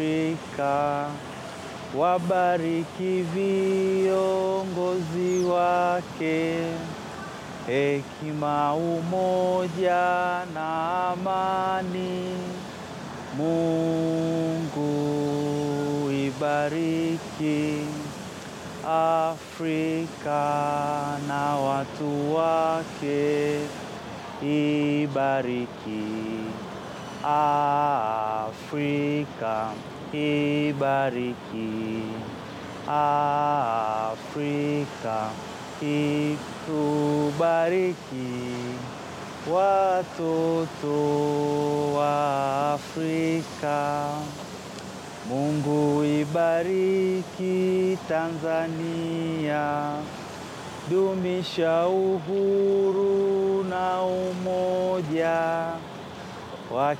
Afrika, wabariki viongozi wake, hekima, umoja na amani. Mungu ibariki Afrika na watu wake, ibariki Afrika, ibariki Afrika, itubariki watoto wa Afrika. Mungu ibariki Tanzania, dumisha uhuru na umoja wa